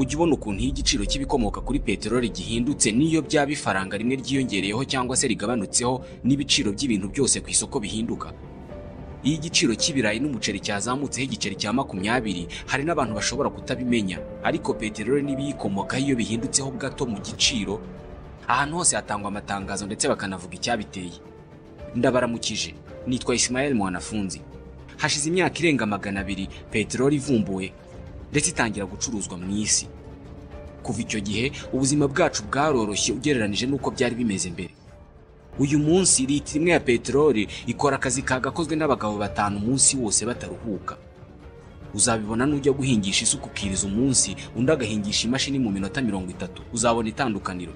ujya ubona ukuntu iyo igiciro cy'ibikomoka kuri peteroli gihindutse n'iyo byaba ifaranga rimwe ryiyongereyeho cyangwa se rigabanutseho n'ibiciro by'ibintu byose ku isoko bihinduka iyo igiciro cy'ibirayi n'umuceri cyazamutseho igiceri cya makumyabiri hari n'abantu bashobora kutabimenya ariko peteroli n'ibiyikomokaho iyo bihindutseho gato mu giciro ahantu hose hatangwa amatangazo ndetse bakanavuga icyabiteye ndabaramukije nitwa Ismael mwanafunzi hashize imyaka irenga magana abiri peteroli ivumbuwe ndetse itangira gucuruzwa mu isi kuva icyo gihe ubuzima bwacu bwaroroshye ugereranyije n'uko byari bimeze mbere uyu munsi litiro imwe ya peteroli ikora akazi kagakozwe n'abagabo batanu umunsi wose bataruhuka uzabibona n'ujya guhingisha isuka ukiriza umunsi undi agahingisha imashini mu minota mirongo itatu uzabona itandukaniro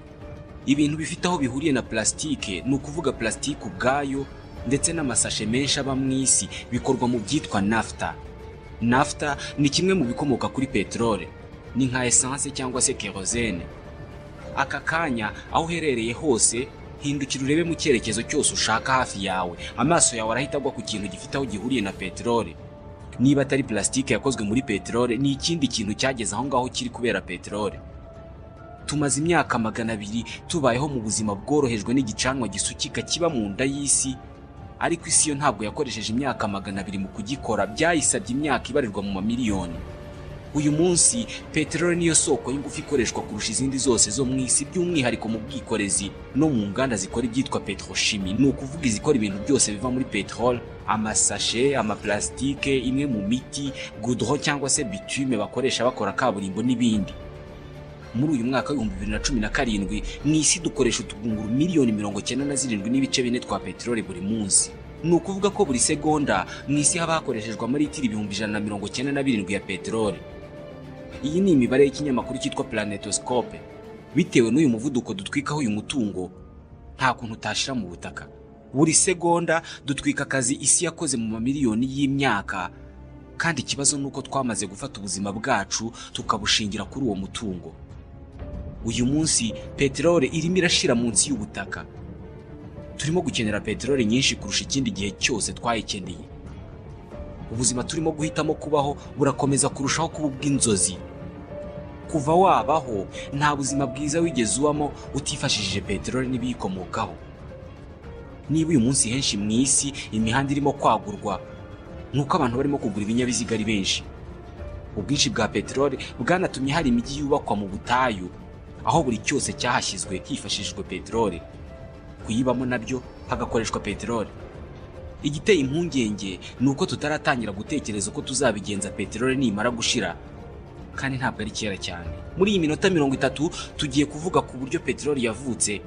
ibintu bifite aho bihuriye na plasitike ni ukuvuga plasitike ubwayo ndetse n'amasashe menshi aba mu isi bikorwa mu byitwa nafuta nafuta ni kimwe mu bikomoka kuri peteroli ni nka esanse cyangwa se kerozene aka kanya aho uherereye hose hindukira urebe mu cyerekezo cyose ushaka hafi yawe amaso yawe arahita agwa ku kintu gifite aho gihuriye na peteroli niba atari plasitike yakozwe muri peteroli ni ikindi kintu cyageze aho ngaho kiri kubera peteroli tumaze imyaka magana abiri tubayeho mu buzima bworohejwe n'igicanwa gisukika kiba mu nda y'isi ariko isi yo ntabwo yakoresheje imyaka magana abiri mu kugikora byayisabye imyaka ibarirwa mu mamiliyoni uyu munsi peteroli niyo soko y'ingufu ikoreshwa kurusha izindi zose zo mu isi by'umwihariko mu bwikorezi no mu nganda zikora ibyitwa petrochimi ni ukuvuga izikora ibintu byose biva muri peteroli amasashe amaplastike imwe mu miti gudro cyangwa se bitume bakoresha bakora kaburimbo n'ibindi muri uyu mwaka w'ibihumbi bibiri na cumi na karindwi mu isi dukoresha utugunguru miliyoni mirongo icyenda na zirindwi n'ibice bine twa peteroli buri munsi ni ukuvuga ko buri segonda mu isi haba hakoreshejwe amaritiro ibihumbi ijana na mirongo icyenda na birindwi ya peteroli iyi ni imibare y'ikinyamakuru cyitwa planetoscope bitewe n'uyu muvuduko dutwikaho uyu mutungo nta kuntu utashira mu butaka buri segonda dutwika akazi isi yakoze mu mamiliyoni y'imyaka kandi ikibazo ni uko twamaze gufata ubuzima bwacu tukabushingira kuri uwo mutungo uyu munsi peteroli irimo irashira munsi y'ubutaka turimo gukenera peteroli nyinshi kurusha ikindi gihe cyose twayikeneye ubuzima turimo guhitamo kubaho burakomeza kurushaho kuba ubw'inzozi kuva wabaho nta buzima bwiza wigeze ubamo utifashishije peteroli n'ibiyikomokaho niba uyu munsi henshi mu isi imihanda irimo kwagurwa nuko abantu barimo kugura ibinyabiziga ari benshi ubwinshi bwa peteroli bwanatumye hari imijyi yubakwa mu butayu aho buri cyose cyahashyizwe hifashishijwe peteroli kuyibamo nabyo hagakoreshwa peteroli igiteye impungenge ni uko tutaratangira gutekereza uko tuzabigenza peteroli nimara gushira kandi ntabwo ari kera cyane muri iyi minota mirongo itatu tugiye kuvuga ku buryo peteroli yavutse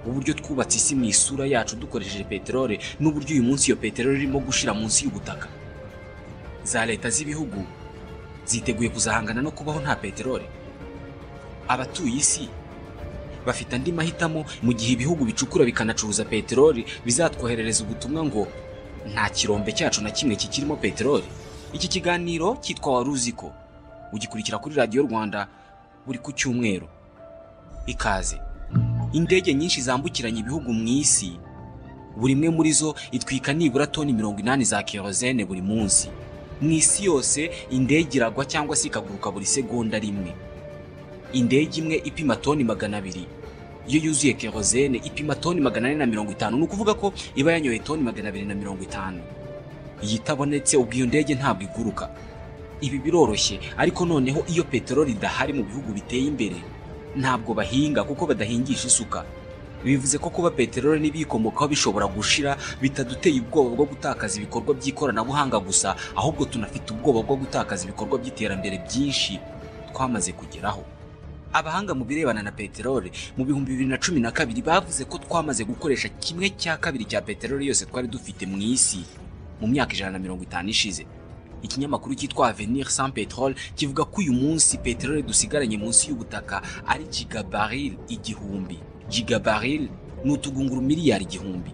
uburyo twubatse isi mu isura yacu dukoresheje peteroli n'uburyo uyu munsi iyo peteroli irimo gushira munsi y'ubutaka za leta z'ibihugu ziteguye kuzahangana no kubaho nta peteroli abatuye isi bafite andi mahitamo mu gihe ibihugu bicukura bikanacuruza peteroli bizatwoherereza ubutumwa ngo nta kirombe cyacu na kimwe kikirimo peteroli iki kiganiro cyitwa wari uzi ko ugikurikira kuri radiyo rwanda buri ku cyumweru ikaze indege nyinshi zambukiranya ibihugu mu isi buri imwe muri zo itwika nibura toni mirongo inani za kerozene buri munsi mu isi yose indege iragwa cyangwa se ikaguruka buri segonda rimwe indege imwe ipima toni magana abiri iyo yuzuye kerozene ipima toni magana ane na mirongo itanu ni ukuvuga ko iba yanyoye toni magana abiri na mirongo itanu iyi itabonetse ubwo iyo ndege ntabwo iguruka ibi biroroshye ariko noneho iyo peteroli idahari mu bihugu biteye imbere ntabwo bahinga kuko badahingisha isuka bivuze ko kuba peteroli n'ibiyikomokaho bishobora gushira bitaduteye ubwoba bwo gutakaza ibikorwa by'ikoranabuhanga gusa ahubwo tunafite ubwoba bwo gutakaza ibikorwa by'iterambere byinshi twamaze kugeraho abahanga mu birebana na peteroli mu bihumbi bibiri na cumi na kabiri bavuze ko twamaze gukoresha kimwe cya kabiri cya peteroli yose twari dufite mu isi mu myaka ijana na mirongo itanu ishize ikinyamakuru cyitwa avenir sans peteroli kivuga ko uyu munsi peteroli dusigaranye munsi y'ubutaka ari gigabaril igihumbi gigabaril ni utugunguru miliyari igihumbi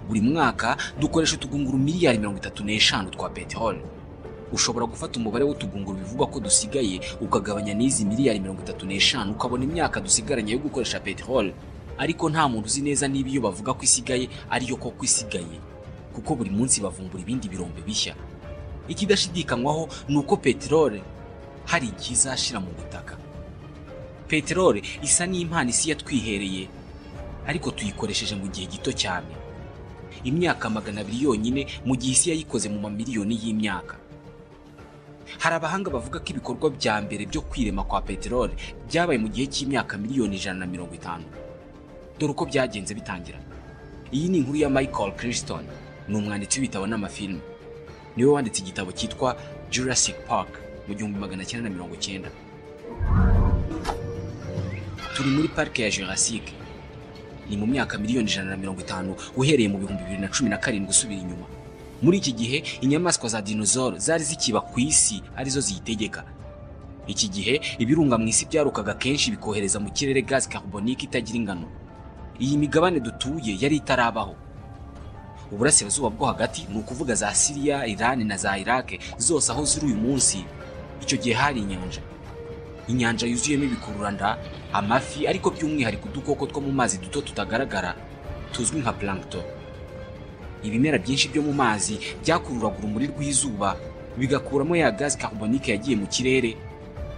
buri mwaka dukoresha utugunguru miliyari mirongo itatu n'eshanu twa peteroli ushobora gufata umubare w'utugunguru bivugwa ko dusigaye ukagabanya n'izi miliyari mirongo itatu n'eshanu ukabona imyaka dusigaranye yo gukoresha peteroli ariko nta muntu uzi neza niba iyo bavuga ko isigaye ariyo koko isigaye kuko buri munsi bavumbura ibindi birombe bishya ikidashidikanywaho ni uko peteroli hari igihe izashira mu butaka peteroli isa n'impano isi yatwihereye ariko tuyikoresheje mu gihe gito cyane imyaka magana abiri yonyine mu gihe isi yayikoze mu mamiliyoni y'imyaka hari abahanga bavuga ko ibikorwa bya mbere byo kwirema kwa peteroli byabaye mu gihe cy'imyaka miliyoni ijana na mirongo itanu dore uko byagenze bitangira iyi ni inkuru ya michael christon ni umwanditsi w'ibitabo n'amafilime niwe wanditse igitabo cyitwa jurassic park mu gihumbi magana cyenda na mirongo cyenda turi muri parike ya jurassic ni mu myaka miliyoni ijana na mirongo itanu uhereye mu bihumbi bibiri na cumi na karindwi usubira inyuma muri iki gihe inyamaswa za dinozoro zari zikiba ku isi arizo ziyitegeka iki gihe ibirunga mu isi byarukaga kenshi bikohereza mu kirere gazi carbonique itagira ingano iyi migabane dutuye yari itarabaho uburasirazuba bwo hagati ni ukuvuga za siriya irani na za irake zose aho ziri uyu munsi icyo gihe hari inyanja inyanja yuzuyemo ibikururanda amafi ariko by'umwihariko udukoko two mu mazi duto tutagaragara tuzwi nka plankton ibimera byinshi byo mu mazi byakururaga urumuri rw'izuba bigakuramo ya gazi carbonique yagiye mu kirere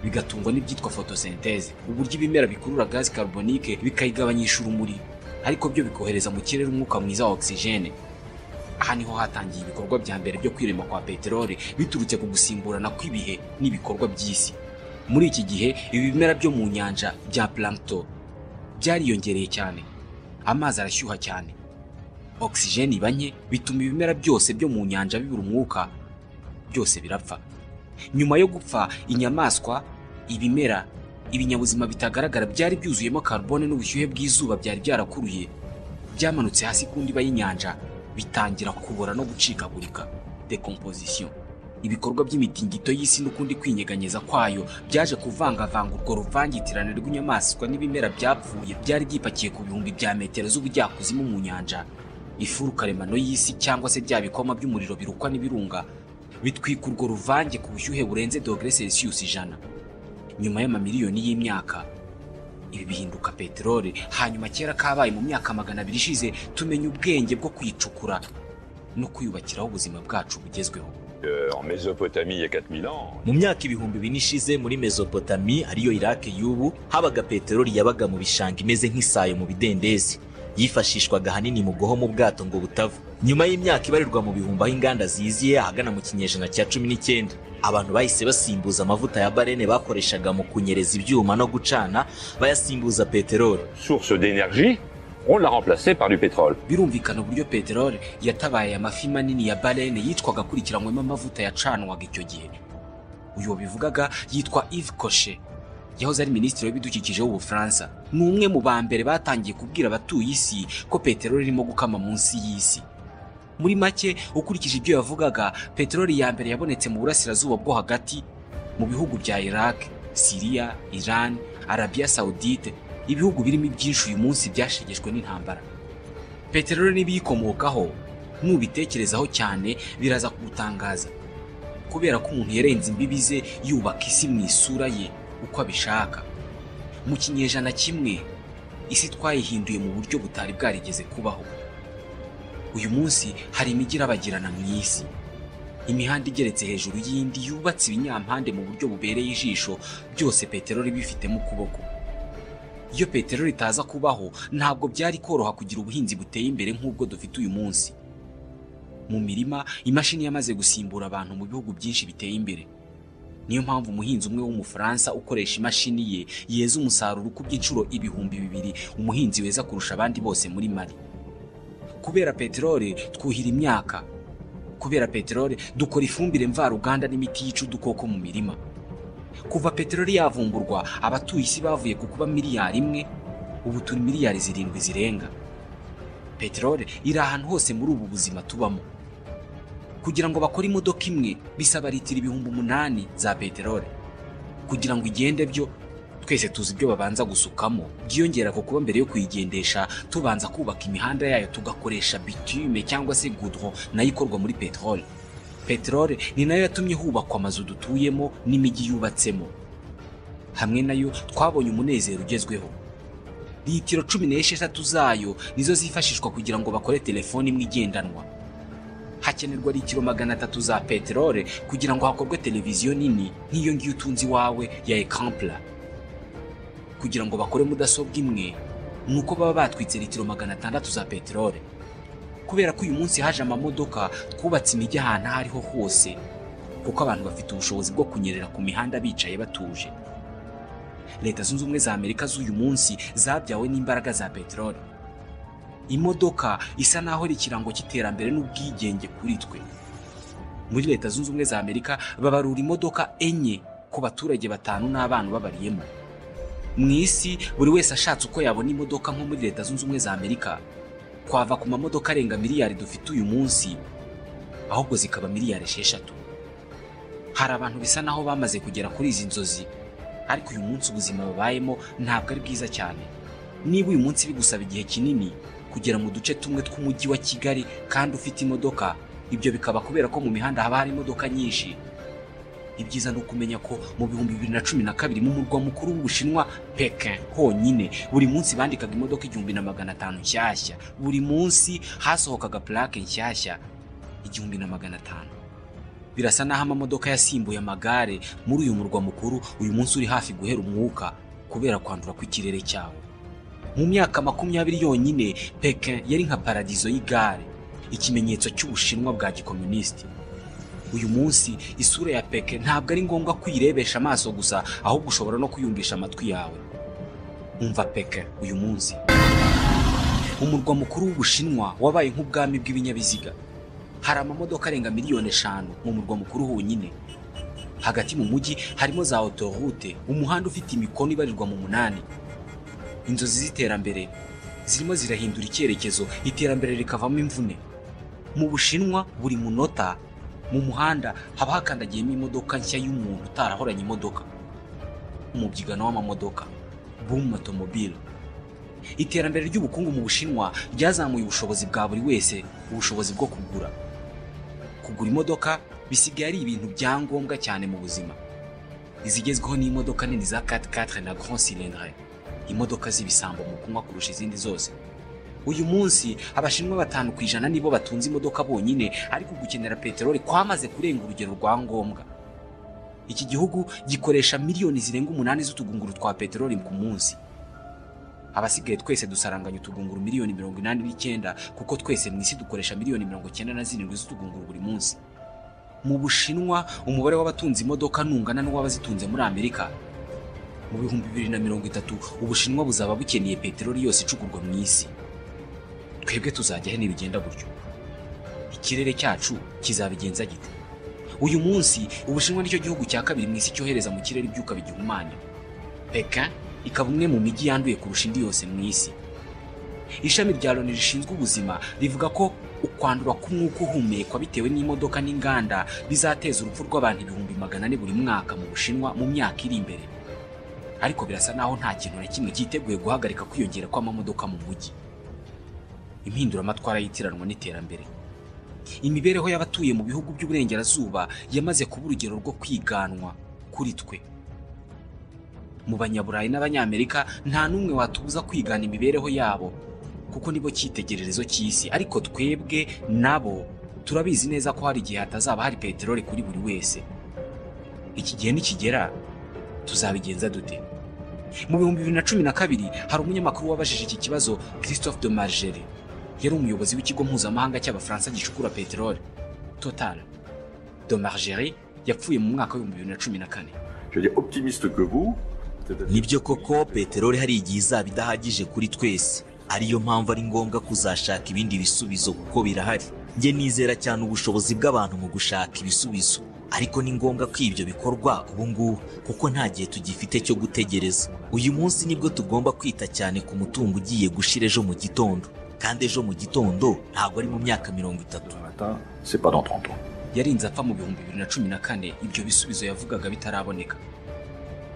bigatungwa n'ibyitwa photosynthèse uburyo ibimera bikurura gazi carbonique bikayigabanyisha urumuri ariko byo bikohereza mu kirere umwuka mwiza wa oxygene aha niho hatangiye ibikorwa bya mbere byo kwirema kwa peteroli biturutse ku gusimburana kw'ibihe n'ibikorwa by'isi muri iki gihe ibi bimera byo mu nyanja bya plankton byariyongereye cyane amazi arashyuha cyane oxygene iba nke bituma ibimera byose byo mu nyanja bibura umwuka byose birapfa nyuma yo gupfa inyamaswa ibimera ibinyabuzima bitagaragara byari byuzuyemo carbone n'ubushyuhe bw'izuba byari byarakuruye byamanutse hasi ku ndiba y'inyanja bitangira kubora no gucikagurika decomposition ibikorwa by'imitingito y'isi n'ukundi kwinyeganyeza kwayo byaje kuvangavanga urwo ruvangitirane rw'inyamaswa n'ibimera byapfuye byari byipakiye ku bihumbi bya metero z'ubujyakuzimu mu nyanja ifuru karemano y'isi cyangwa se bya bikoma by'umuriro birukwa n'ibirunga bitwika urwo ruvange ku bushyuhe burenze dogere celsius ijana nyuma y'amamiliyoni y'imyaka ibi bihinduka peteroli hanyuma kera kabaye mu myaka magana abiri ishize tumenya ubwenge bwo kwicukura no kwiyubakiraho ubuzima bwacu bugezweho Euh, en Mésopotamie il y a 4000 ans. mu myaka ibihumbi bine ishize muri mesopotami ariyo irake y'ubu habaga peteroli yabaga mu bishanga imeze nk'isayo mu bidendezi yifashishwaga ahanini mu guhoma ubwato ngo butava nyuma y'imyaka ibarirwa mu bihumbi aho inganda ziziye ahagana mu kinyejana cya cumi n'icyenda abantu bahise basimbuza amavuta ya barene bakoreshaga mu kunyereza ibyuma no gucana bayasimbuza peteroli Source d'énergie, on l'a remplacée par du pétrole. birumvikana uburyo peteroli yatabaye amafi manini ya barene yitwaga akurikiranywemo amavuta yacanwaga icyo gihe uyu wabivugaga yitwa Yves Cochet yahoze ari minisitiri w'ibidukikije w'ubufaransa ni umwe mu ba mbere batangiye kubwira abatuye isi ko peteroli irimo gukama munsi y'isi muri make ukurikije ibyo yavugaga peteroli ya mbere yabonetse mu burasirazuba bwo hagati mu bihugu bya iraq siriya iran arabiya sawudite ibihugu birimo ibyinshi uyu munsi byashegeshwe n'intambara peteroli n'ibiyikomokaho nubitekerezaho cyane biraza kugutangaza kubera ko umuntu yarenze imbibi ze yubaka isi mu isura ye uko abishaka mu kinyejana kimwe isi twayihinduye mu buryo butari bwarigeze kubaho uyu munsi hari imijyi irabagirana mu isi imihanda igeretse hejuru y'indi yubatse ibinyampande mu buryo bubereye ijisho byose peteroli bifitemo ukuboko iyo peteroli itaza kubaho ntabwo byari koroha kugira ubuhinzi buteye imbere nk'ubwo dufite uyu munsi mu mirima imashini yamaze gusimbura abantu mu bihugu byinshi biteye imbere niyo mpamvu umuhinzi umwe w'umufaransa ukoresha imashini ye yeza umusaruro ukubye inshuro ibihumbi bibiri umuhinzi weza kurusha abandi bose muri mali kubera peteroli twuhira imyaka kubera peteroli dukora ifumbire mvaruganda n'imiti yica udukoko mu mirima kuva peteroli yavumburwa abatuye isi bavuye ku kuba miliyari imwe ubu turi miliyari zirindwi zirenga peteroli iri ahantu hose muri ubu buzima tubamo kugira ngo bakore imodoka imwe bisaba litiro ibihumbi umunani za peteroli kugira ngo igende byo twese tuzi ibyo babanza gusukamo byiyongera ku kuba mbere yo kuyigendesha tubanza kubaka imihanda yayo tugakoresha bitume cyangwa se gudro nayo ikorwa muri peteroli peteroli ni nayo yatumye hubakwa amazu dutuyemo n'imijyi yubatsemo hamwe nayo twabonye umunezero ugezweho litiro cumi n'esheshatu zayo nizo zifashishwa kugira ngo bakore telefoni imwe igendanwa hakenerwa litiro magana atatu za peteroli kugira ngo hakorwe televiziyo nini nk'iyo ngiyo utunze iwawe ya ekampura kugira ngo bakore mudasobwa imwe ni uko baba batwitse litiro magana atandatu za peteroli kubera ko uyu munsi haje amamodoka twubatse imijyi ahantu aho ariho hose kuko abantu bafite ubushobozi bwo kunyerera ku mihanda bicaye batuje leta zunze ubumwe za amerika z'uyu munsi zabyawe n'imbaraga za peteroli imodoka isa n'aho ari ikirango cy'iterambere n'ubwigenge kuri twe muri leta zunze ubumwe za amerika babarura imodoka enye ku baturage batanu n'abana babariyemo mu isi buri wese ashatse uko yabona imodoka nko muri leta zunze ubumwe za amerika twava ku mamodoka arenga miliyari dufite uyu munsi ahubwo zikaba miliyari esheshatu hari abantu bisa naho bamaze kugera kuri izi nzozi ariko uyu munsi ubuzima babayemo ntabwo ari bwiza cyane niba uyu munsi bigusaba igihe kinini kugera mu duce tumwe tw'umujyi wa kigali kandi ufite imodoka ibyo bikaba kubera ko mu mihanda haba hari imodoka nyinshi ibyiza ni ukumenya ko mu bihumbi bibiri na cumi na kabiri mu murwa mukuru w'ubushinwa pekin honyine buri munsi bandikaga imodoka igihumbi na magana atanu nshyashya buri munsi hasohokaga purake nshyashya igihumbi na magana atanu birasa n'aho amamodoka yasimbuye amagare muri uyu murwa mukuru uyu munsi uri hafi guhera umwuka kubera kwandura kw'ikirere cyawo mu myaka makumyabiri yonyine pekin yari nka paradizo y'igare ikimenyetso cy'ubushinwa bwa gikomunisiti uyu munsi isura ya peke ntabwo ari ngombwa kuyirebesha amaso gusa ahubwo ushobora no kuyumvisha amatwi yawe umva peke uyu munsi umurwa mukuru w'ubushinwa wabaye nk'ubwami bw'ibinyabiziga hari amamodoka arenga miliyoni eshanu mu murwa mukuru honyine hagati mu mujyi harimo za otorute umuhanda ufite imikono ibarirwa mu munani inzozi z'iterambere zirimo zirahindura icyerekezo iterambere rikavamo imvune mu bushinwa buri munota mu muhanda haba hakandagiyemo imodoka nshya y'umuntu utarahoranye imodoka umubyigano w'amamodoka boom automobile iterambere ry'ubukungu mu bushinwa ryazamuye ubushobozi bwa buri wese ubushobozi bwo kugura kugura imodoka bisigaye ari ibintu bya ngombwa cyane mu buzima izigezweho ni imodoka nini za 4x4 na grand cylindre imodoka z'ibisambo mu kunywa kurusha izindi zose uyu munsi abashinwa batanu ku ijana nibo batunze imodoka bonyine ariko gukenera peteroli kwamaze kurenga urugero rwa ngombwa iki gihugu gikoresha miliyoni zirenga umunani z'utugunguru twa peteroli ku munsi abasigaye twese dusaranganya utugunguru miliyoni mirongo inani n'icyenda kuko twese mu isi dukoresha miliyoni mirongo icyenda na zirindwi z'utugunguru buri munsi mu bushinwa umubare w'abatunze imodoka nungana n'uw'abazitunze muri amerika mu bihumbi bibiri na mirongo itatu ubushinwa buzaba bukeneye peteroli yose icugurwa mu isi twebwe tuzajya he nibigenda gutyo ikirere cyacu kizabigenza gite uyu munsi ubushinwa nicyo gihugu cya kabiri mu isi cyohereza mu kirere ibyuka bigihumanya peka ikaba umwe mu mijyi yanduye kurusha indi yose mu isi ishami rya loni rishinzwe ubuzima rivuga ko ukwandura k'umwuka uhumekwa bitewe n'imodoka n'inganda bizateza urupfu rw'abantu ibihumbi magana ane buri mwaka mu bushinwa mu myaka iri imbere ariko birasa naho nta kintu na kimwe cyiteguye guhagarika kwiyongera kw'amamodoka mu mujyi impinduramatwara y'itiranwa n'iterambere imibereho y'abatuye mu bihugu by'uburengerazuba yamaze kuba urugero rwo kwiganwa kuri twe mu banyaburayi n'abanyamerika nta n'umwe watubuza kwigana imibereho yabo kuko nibo cyitegererezo cy'isi ariko twebwe nabo turabizi neza ko hari igihe hatazaba hari peteroli kuri buri wese iki gihe nikigera tuzabigenza dute mu bihumbi bibiri na cumi na kabiri hari umunyamakuru wabajije iki kibazo christophe de margeri yari umuyobozi w'ikigo mpuzamahanga cy'abafaransa gicukura peteroli total de margeri yapfuye mu mwaka w'ibihumbi bibiri na cumi na kane Je veux dire, optimiste que vous, nibyo koko peteroli hari igihe izaba idahagije kuri twese ariyo mpamvu ari ngombwa kuzashaka ibindi bisubizo kuko birahari njye nizera cyane ubushobozi bw'abantu mu gushaka ibisubizo ariko ni ngombwa ko ibyo bikorwa ubu ngubu kuko nta gihe tugifite cyo gutegereza uyu munsi nibwo tugomba kwita cyane ku mutungo ugiye gushira ejo mu gitondo kandi ejo mu gitondo ntabwo ari mu myaka mirongo itatu matin, c'est pas dans 30 ans. yarinze apfa mu bihumbi bibiri na cumi na kane ibyo bisubizo yavugaga bitaraboneka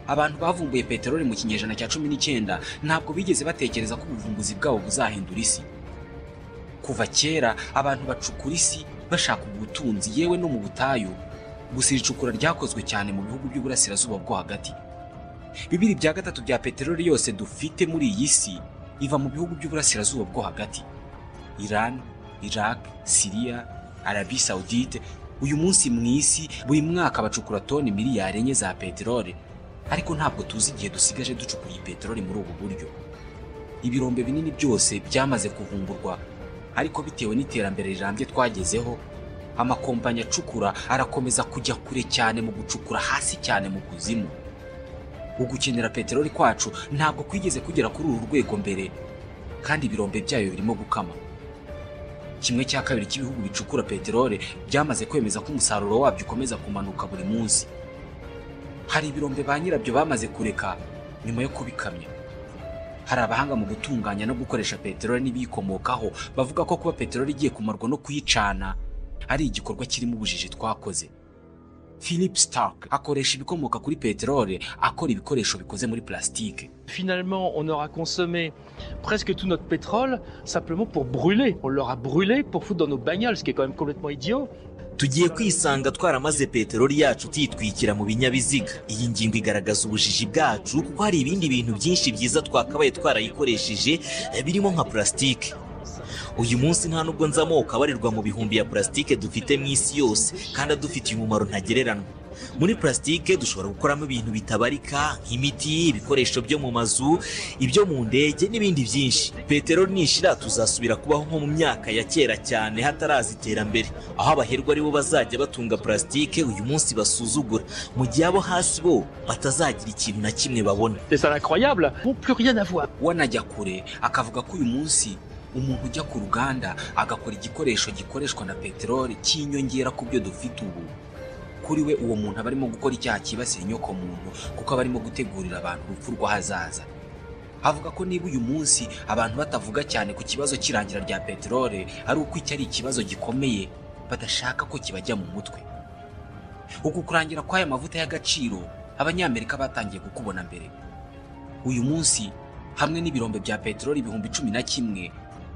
abantu bavumbuye peteroli mu kinyejana cya cumi n'icyenda ntabwo bigeze batekereza ko ubuvumbuzi bwabo buzahindura isi kuva kera abantu bacukura isi bashaka ubutunzi yewe no mu butayu gusa iri cukura ryakozwe cyane mu bihugu by'uburasirazuba bwo hagati bibiri bya gatatu bya peteroli yose dufite muri iyi si iva mu bihugu by'uburasirazuba bwo hagati iran iraq siriya arabi saudite uyu munsi mu isi buri mwaka bacukura toni miliyari enye za peteroli ariko ntabwo tuzi igihe dusigaje ducukura iyi peteroli muri ubu buryo ibirombe binini byose byamaze kuvumburwa ariko bitewe n'iterambere rirambye twagezeho amakompanyi acukura arakomeza kujya kure cyane mu gucukura hasi cyane mu kuzimu ugukenera peteroli kwacu ntabwo kwigeze kugera kuri uru rwego mbere kandi ibirombe byayo birimo gukama kimwe cya kabiri cy'ibihugu bicukura peteroli byamaze kwemeza ko umusaruro wabyo ukomeza kumanuka buri munsi hari ibirombe ba nyirabyo bamaze kureka nyuma yo kubikamya hari abahanga mu gutunganya no gukoresha peteroli n'ibiyikomokaho bavuga ko kuba peteroli igiye kumarwa no kuyicana ari igikorwa kirimo ubujiji twakoze philip stark akoresha ibikomoka kuri peteroli akora ibikoresho bikoze muri plastique Finalement, on aura consommé presque tout notre pétrole simplement pour brûler. On l'aura brûlé pour foutre dans nos bagnoles, ce qui est quand même complètement idiot. tugiye kwisanga twaramaze peteroli yacu tuyitwikira mu binyabiziga iyi ngingo igaragaza ubujiji bwacu kuko hari ibindi bintu byinshi byiza twakabaye twarayikoresheje eh, birimo nka purasitike uyu munsi nta nubwo nzi amoko abarirwa mu bihumbi ya purasitike dufite mu isi yose kandi adufitiye umumaro ntagereranwa muri purasitike dushobora gukoramo ibintu bitabarika nk'imiti ibikoresho byo mu mazu ibyo mu ndege n'ibindi byinshi peteroli nishira tuzasubira kubaho nko mu myaka ya kera cyane hataraza iterambere aho abaherwa aribo bazajya batunga purasitike uyu munsi basuzugura mu gihe abo hasi bo batazagira ikintu na kimwe babona C'est ça l'incroyable. Bon, plus rien à voir. we anajya kure akavuga ko uyu munsi umuntu ujya ku ruganda agakora igikoresho gikoreshwa na peteroli cy'inyongera ku byo dufite ubu kuri we uwo muntu aba arimo gukora icyaha cyibasiye inyoko muntu kuko aba arimo gutegurira abantu urupfu rw'ahazaza avuga ko niba uyu munsi abantu batavuga cyane ku kibazo cy'irangira rya peteroli ari uko iki ari ikibazo gikomeye badashaka ko kibajya mu mutwe uku kurangira kw'aya mavuta y'agaciro abanyamerika batangiye kukubona mbere uyu munsi hamwe n'ibirombe bya peteroli ibihumbi cumi na kimwe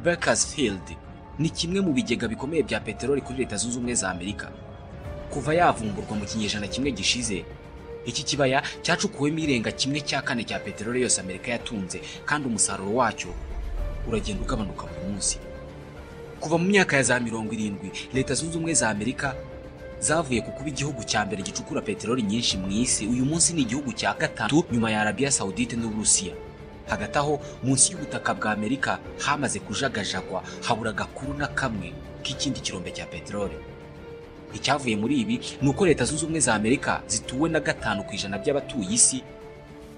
Bakersfield ni kimwe mu bigega bikomeye bya peteroli kuri leta zunze ubumwe za amerika kuva yavumburwa mu kinyejana kimwe gishize iki kibaya cyacukuwemo irenga kimwe cya kane cya peteroli yose amerika yatunze kandi umusaruro wacyo uragenda ugabanuka buri munsi kuva mu myaka ya za mirongo irindwi leta zunze ubumwe za amerika zavuye ku kuba igihugu cya mbere gicukura peteroli nyinshi mu isi uyu munsi ni igihugu cya gatatu nyuma ya arabiya sawudite n'uburusiya hagati aho munsi y'ubutaka bwa amerika hamaze kujagajagwa habura agakuru na kamwe k'ikindi kirombe cya peteroli icyavuye muri ibi ni uko leta zunze ubumwe za amerika zituwe na gatanu ku ijana by'abatuye isi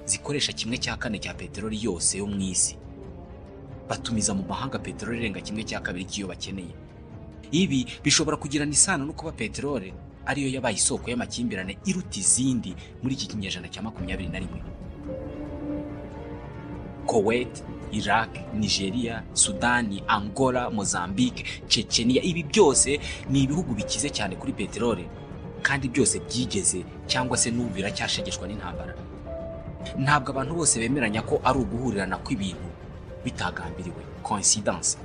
zikoresha kimwe cya kane cya peteroli yose yo mu isi batumiza mu mahanga peteroli irenga kimwe cya kabiri cy'iyo bakeneye ibi bishobora kugirana isano no kuba peteroli ariyo yabaye isoko y'amakimbirane iruta izindi muri iki kinyejana cya makumyabiri na rimwe Kuwait, Iraq, Nigeria, Sudani, Angola, Mozambique, Chechenia, ibi byose ni ibihugu bikize cyane kuri peteroli kandi byose byigeze cyangwa se n'ubu biracyashegeshwa n'intambara. Ntabwo abantu bose bemeranya ko ari uguhurirana kw'ibintu bitagambiriwe coincidence.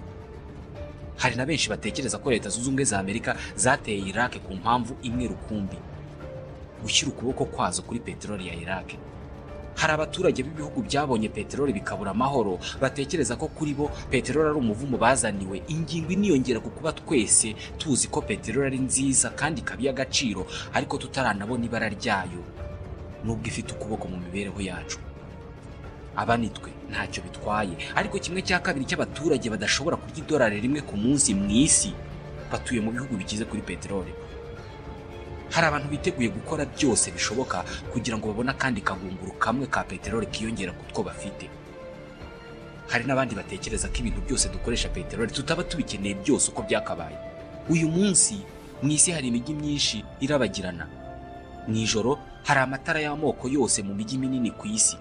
Hari na benshi batekereza ko leta zunze ubumwe za Amerika zateye Iraq ku mpamvu imwe rukumbi gushyira ukuboko kwazo kuri peteroli ya Iraq. hari abaturage b'ibihugu byabonye peteroli bikabura amahoro batekereza ko kuri bo peteroli ari umuvumo bazaniwe ingingo iniyongera ku kuba twese tuzi ko peteroli ari nziza kandi ikaba iy'agaciro ariko tutaranabona ibara ryayo nubwo ifite ukuboko mu mibereho yacu abanitwe ntacyo bitwaye ariko kimwe cya kabiri cy'abaturage badashobora kurya idolari rimwe ku munsi mu isi batuye mu bihugu bikize kuri peteroli hari abantu biteguye gukora byose bishoboka kugira ngo babone akandi kagunguru kamwe ka peteroli kiyongera ku two bafite hari n'abandi batekereza ko ibintu byose dukoresha peteroli tutaba tubikeneye byose uko byakabaye uyu munsi mu isi hari imijyi myinshi irabagirana mu ijoro hari amatara y'amoko yose mu mijyi minini ku isi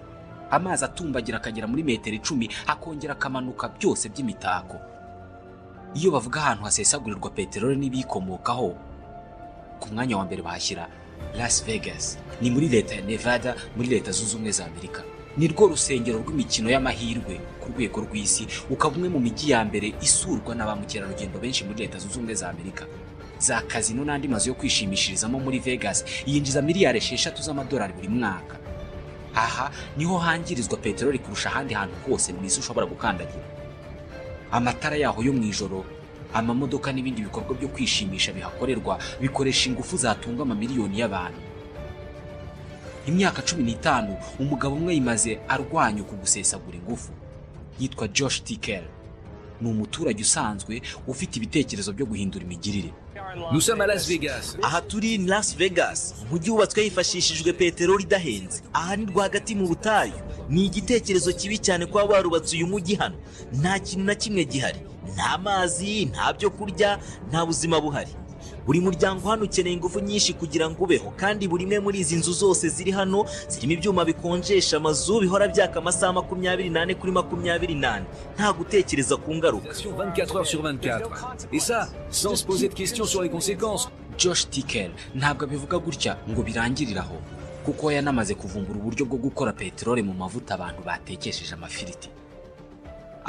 amazi atumbagira akagera muri metero icumi akongera akamanuka byose by'imitako iyo bavuga ahantu hasesagurirwa peteroli n'ibiyikomokaho ku mwanya wa mbere bahashyira Las Vegas ni muri leta ya Nevada muri leta zunze ubumwe za Amerika ni rwo rusengero rw'imikino y'amahirwe ku rwego rw'isi ukaba umwe mu mijyi ya mbere isurwa na ba mukerarugendo benshi muri leta zunze ubumwe za Amerika za kazino n'andi mazu yo kwishimishirizamo muri Vegas yinjiza miliyari esheshatu z'amadolari buri mwaka aha niho hangirizwa peteroli kurusha ahandi hantu hose mu isi ushobora gukandagira amatara yaho yo mu ijoro amamodoka n'ibindi bikorwa byo kwishimisha bihakorerwa bikoresha ingufu zatunga amamiliyoni y'abantu imyaka cumi n'itanu umugabo umwe yimaze arwanya uku gusesagura ingufu yitwa josh ticker ni umuturage usanzwe ufite ibitekerezo byo guhindura imigirire Nous sommes à Las Vegas. aha turi ni las vegas umujyi wubatswe hifashishijwe peteroli idahenze aha ni rwagati mu butayu ni igitekerezo kibi cyane kuba barubatse uyu mujyi hano nta kintu na kimwe gihari nta mazi nta byo kurya nta buzima buhari buri muryango hano ukeneye ingufu nyinshi kugira ngo ubeho kandi buri imwe muri izi nzu zose ziri hano zirimo ibyuma bikonjesha amazu bihora byaka amasaha makumyabiri n'ane kuri makumyabiri n'ane nta gutekereza ku ngaruka Station 24 heures sur 24. Et ça, sans se poser de questions sur les conséquences. josh ticker ntabwo abivuga gutya ngo birangirire aho kuko yanamaze kuvumbura uburyo bwo gukora peteroli mu mavuta abantu batekesheje amafiriti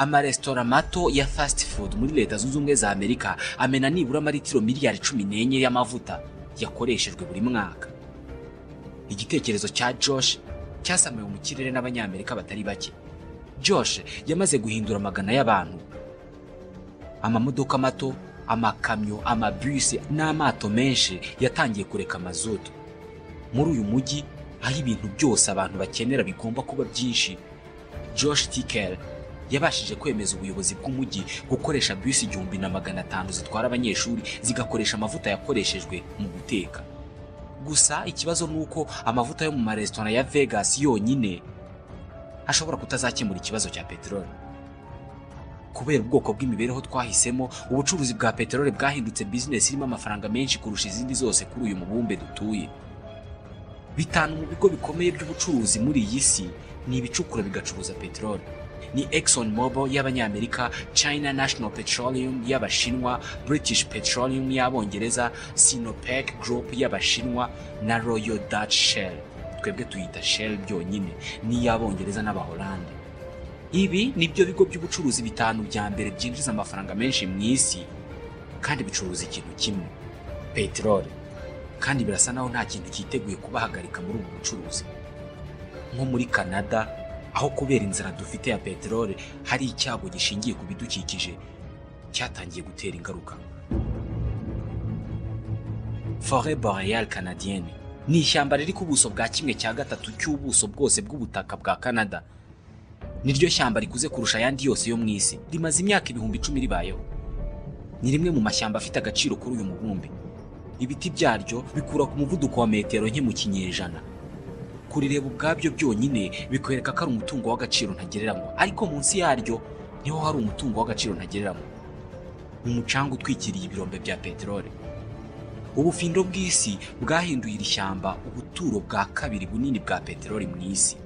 amaresitora mato ya fast food muri leta zunze ubumwe za amerika amena nibura amaritiro miliyari cumi n'enye y'amavuta yakoreshejwe buri mwaka igitekerezo cya josh cyasamuwe mu kirere n'abanyamerika batari bake josh yamaze guhindura amagana y'abantu amamodoka mato amakamyo amabisi n'amato menshi yatangiye kureka mazutu muri uyu mujyi aho ibintu byose abantu bakenera bigomba kuba byinshi josh ticker yabashije kwemeza ubuyobozi bw'umujyi gukoresha bisi igihumbi na magana atanu zitwara abanyeshuri zigakoresha amavuta yakoreshejwe mu guteka gusa ikibazo ni uko amavuta yo mu maresitora ya vegas yonyine ashobora kutazakemura ikibazo cya peteroli kubera ubwoko bw'imibereho twahisemo ubucuruzi bwa peteroli bwahindutse bizinesi irimo amafaranga menshi kurusha izindi zose kuri uyu mubumbe dutuye bitanu mu bigo bikomeye by'ubucuruzi muri iyi si ni ibicukura bigacuruza peteroli ni Exxon Mobil y'abanyamerika China National Petroleum y'abashinwa British Petroleum y'abongereza Sinopec Group y'abashinwa na Royal Dutch Shell twebwe tuyita Shell byonyine n'iy'abongereza n'abahorande ibi nibyo bigo by'ubucuruzi bitanu bya mbere byinjiza amafaranga menshi mu isi kandi bicuruza ikintu kimwe peteroli kandi birasa naho nta kintu cyiteguye kubahagarika muri ubu bucuruzi nko muri canada aho kubera inzara dufite ya peteroli hari icyago gishingiye ku bidukikije cyatangiye gutera ingaruka forêt boréale canadienne ni ishyamba riri ku buso bwa kimwe cya gatatu cy'ubuso bwose bw'ubutaka bwa canada niryo shyamba rikuze kurusha ayandi yose yo mu isi rimaze imyaka ibihumbi icumi ribayeho ni rimwe mu mashyamba afite agaciro kuri uyu mubumbe ibiti byaryo bikura ku muvuduko wa metero nke mu kinyejana kurireba ubwabyo byonyine bikwereka ko ari umutungo w'agaciro ntagereranywa ariko munsi yaryo niho hari umutungo w'agaciro ntagereranywa umucanga utwikiriye ibirombe bya peteroli ubufindo bw'isi bwahinduye iri shyamba ubuturo bwa kabiri bunini bwa peteroli mu isi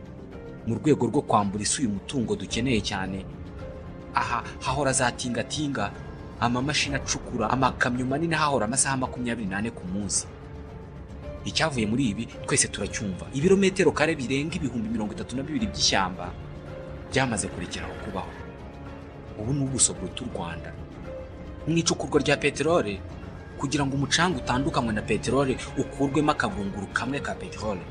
mu rwego rwo kwambura isi uyu mutungo dukeneye cyane aha hahora za tingatinga amamashini acukura amakamyo manini ahahora amasaha makumyabiri n'ane ku munsi icyavuye muri ibi twese turacyumva ibirometero kare birenga ibihumbi mirongo itatu na bibiri by'ishyamba byamaze kurekeraho kubaho ubu ni ubuso buruta u rwanda mu icukurwa rya peteroli kugira ngo umucanga utandukanywe na peteroli ukurwemo akabunguru kamwe ka peteroli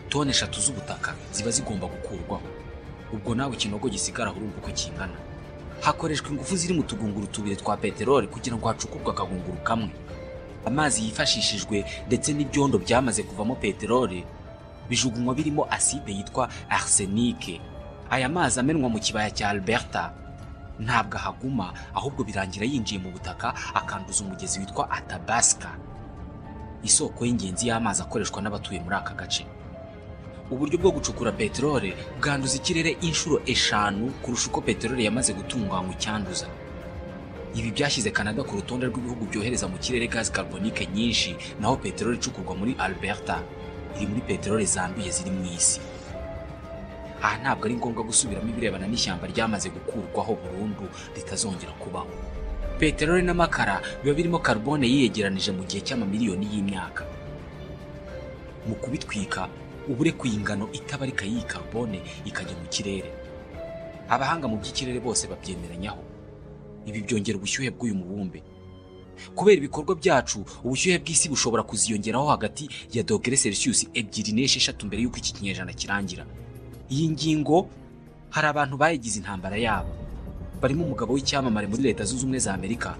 toni eshatu z'ubutaka ziba zigomba gukurwaho ubwo nawe ikinogo gisigara urumva uko kingana hakoreshwa ingufu ziri mu tugunguru tubiri twa peteroli kugira ngo hacukurwe akagunguru kamwe amazi yifashishijwe ndetse n'ibyondo byamaze kuvamo peteroli bijugunywa birimo aside yitwa arsenike aya mazi amenwa mu kibaya cya alberta ntabwo ahaguma ahubwo birangira yinjiye mu butaka akanduza umugezi witwa atabaska isoko y'ingenzi y'amazi akoreshwa n'abatuye muri aka gace uburyo bwo gucukura peteroli bwanduza ikirere inshuro eshanu kurusha uko peteroli yamaze gutunganywa icyanduza ibi byashyize canada ku rutonde rw'ibihugu byohereza mu kirere gazi carbonique nyinshi naho peteroli icukurwa muri alberta iri muri peteroli zanduye ziri mu isi aha ntabwo ari ngombwa gusubiramo ibirebana n'ishyamba ryamaze gukurwaho burundu ritazongera kubaho peteroli n'amakara biba birimo carbone yiyegeranije mu gihe cy'amamiliyoni y'imyaka mu kubitwika uba urekuye ingano itabarika y'iyi carbone ikajya mu kirere abahanga mu by'ikirere bose babyemeranyaho ibi byongera ubushyuhe bw'uyu mubumbe kubera ibikorwa byacu ubushyuhe bw'isi bushobora kuziyongeraho hagati ya dogere celsius ebyiri n'esheshatu mbere y'uko iki kinyejana kirangira iyi ngingo hari abantu bayigize intambara yabo barimo umugabo w'icyamamare muri leta zunze ubumwe za amerika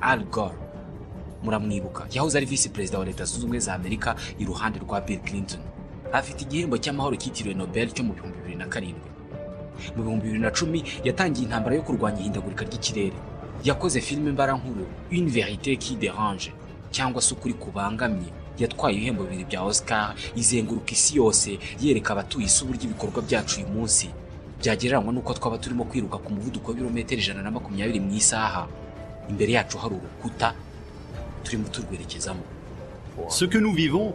al gore muramwibuka yahoze ari visi perezida wa leta zunze ubumwe za amerika iruhande rwa bill clinton afite igihembo cy'amahoro cyitiriwe Nobel cyo mu bihumbi bibiri na karindwi mu bihumbi bibiri na cumi yatangiye intambara yo kurwanya ihindagurika ry'ikirere yakoze filime mbarankuru Une vérité qui dérange cyangwa se ukuri kubangamye yatwaye ibihembo bibiri bya Oscar izenguruka isi yose yereka abatuye isi uburyo ibikorwa byacu uyu munsi byagereranywa n'uko twaba turimo kwiruka ku muvuduko w'ibirometero ijana na makumyabiri mu isaha imbere yacu hari urukuta turimo turwerekezamo Ce que nous vivons,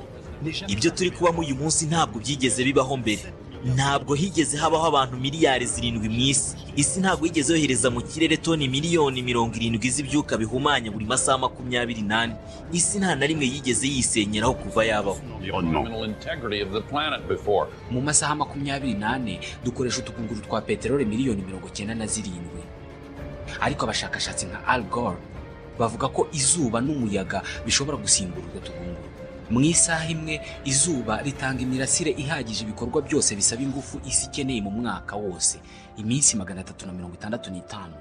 ibyo turi kubamo uyu munsi ntabwo byigeze bibaho mbere ntabwo higeze habaho abantu miliyari zirindwi mu isi isi ntabwo yigeze yohereza mu kirere toni miliyoni mirongo irindwi z'ibyuka bihumanya buri masaha makumyabiri n'ane isi nta na rimwe yigeze yisenyeraho kuva yabaho l'environnement. mu masaha makumyabiri n'ane dukoresha utugunguru twa peteroli miliyoni mirongo cyenda na zirindwi ariko abashakashatsi nka Al Gore bavuga ko izuba n'umuyaga bishobora gusimbura utwo tugunguru mu isaha imwe izuba ritanga imirasire ihagije ibikorwa byose bisaba ingufu isi ikeneye mu mwaka wose iminsi magana atatu na mirongo itandatu n'itanu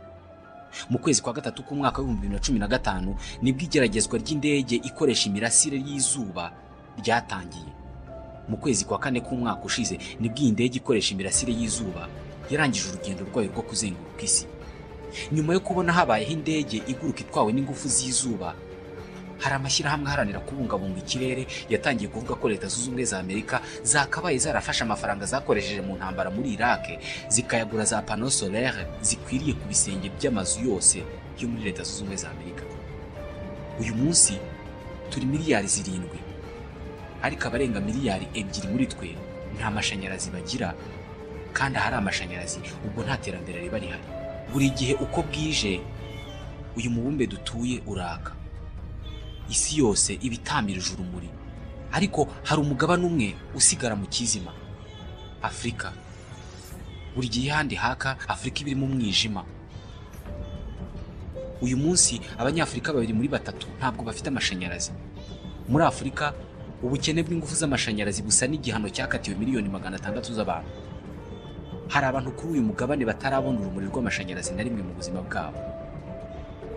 mu kwezi kwa gatatu k'umwaka w'ibihumbi bibiri na cumi na gatanu nibwo igeragezwa ry'indege ikoresha imirasire y'izuba ryatangiye mu kwezi kwa kane k'umwaka ushize nibwo iyi ndege ikoresha imirasire y'izuba yarangije urugendo rwayo rwo kuzenguruka isi nyuma yo kubona habayeho indege iguruka itwawe n'ingufu z'izuba hari amashyirahamwe aharanira kubungabunga ikirere yatangiye kuvuga ko leta zunze ubumwe za amerika zakabaye zarafashe amafaranga zakoresheje mu ntambara muri iraq zikayagura za pano solaire zikwiriye ku bisenge by'amazu yose yo muri leta zunze ubumwe za amerika uyu munsi turi miliyari zirindwi ariko abarenga miliyari ebyiri muri twe nta mashanyarazi bagira kandi ahari amashanyarazi ubwo nta terambere riba rihari buri gihe uko bwije uyu mubumbe dutuye uraka isi yose iba itamirije urumuri ariko hari umugabane umwe usigara mu kizima afurika buri gihe ahandi haka afurika iba irimo umwijima uyu munsi abanyafurika babiri muri batatu ntabwo bafite amashanyarazi muri afurika ubukene bw'ingufu z'amashanyarazi busa n'igihano cyakatiwe miliyoni magana atandatu z'abantu hari abantu kuri uyu mugabane batarabona urumuri rw'amashanyarazi na rimwe mu buzima bwabo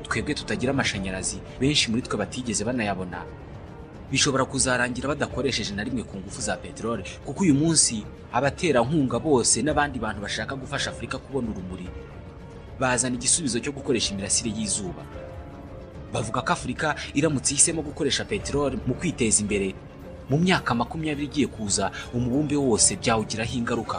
twebwe tutagira amashanyarazi benshi muri twe batigeze banayabona bishobora kuzarangira badakoresheje na rimwe ku ngufu za peteroli kuko uyu munsi abaterankunga bose n'abandi bantu bashaka gufasha afurika kubona urumuri bazana igisubizo cyo gukoresha imirasire y'izuba bavuga ko afurika iramutse ihisemo gukoresha peteroli mu kwiteza imbere mu myaka makumyabiri igiye kuza umubumbe wose byawugiraho ingaruka